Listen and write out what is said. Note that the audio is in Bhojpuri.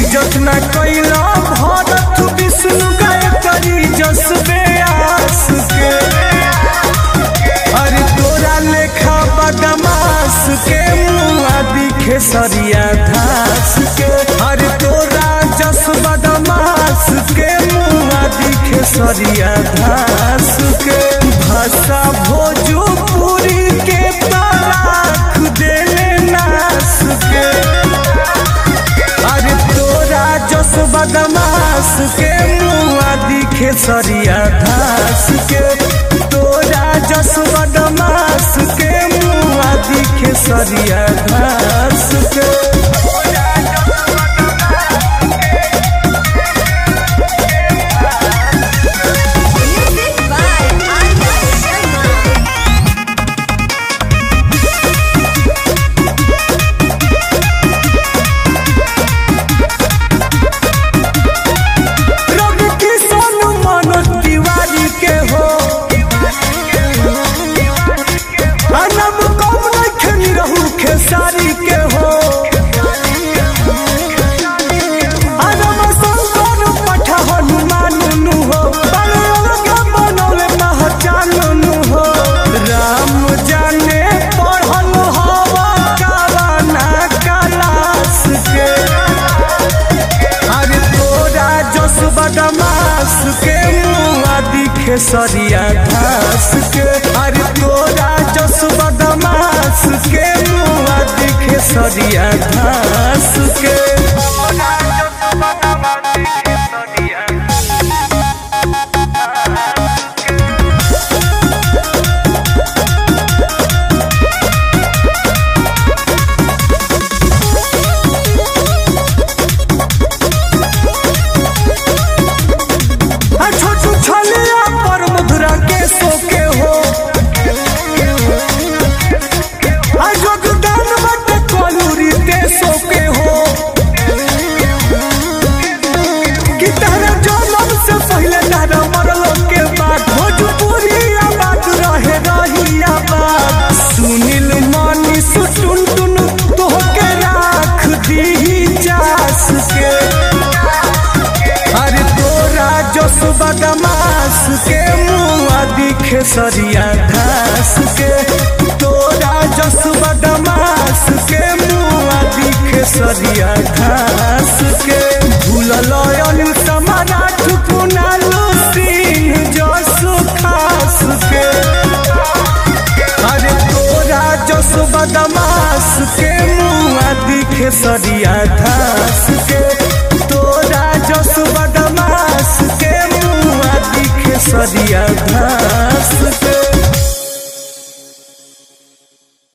इज्जत न कैला भरत विष्णु गायत्री जसबे आस के अरे तोरा लेखा बदमाश के मुआ दिखे सरिया धास के अरे तोरा जस बदमाश के मुआ दिखे सरिया धास के भाषा भोजपुरी के तलाक देले नास के अरे तोरा जस बदमाश के मुआ दिखे सरिया धास के तोरा जस बदमाश के मुआ दिखे सरिया धास के Music by Arya Sharma. रवि किशन मनोज तिवारी के हो अनब कम नखनी रहू खेसारी के हो अनब शंकर पठ हनुमान नु हो बलराम बनौले पहचान नु हो राम जाने पढ़ल हवा काला कलास के अरे तोरा जस बदमाश के मुआ दिखे सरिया घास के अरे तोरा जस बदमाश के मुआ दिखे सरिया घास के आ छोटू छलिया पर मधुरा के सोके हो आ जोगदान बट कलूरी ते सोके हो कि तारा जन्म से पहले तारा मरल के बाद भोजपुरी आबाद रहे रही आबाद सुनील मानी सुटुन टुन तोहके राख दी जास के अरे तोरा जस बदमाश के मुआ दिखे सरिया घास के तोरा जस बदमाश के मुआ दिखे सरिया घास के भूलल अनिल समाराठ कुनालू सिंह जस खास के अरे तोरा जस बदमाश के मुआ दिखे सरिया घास के तोरा जस बदमाश के मुआ दिखे सरिया घास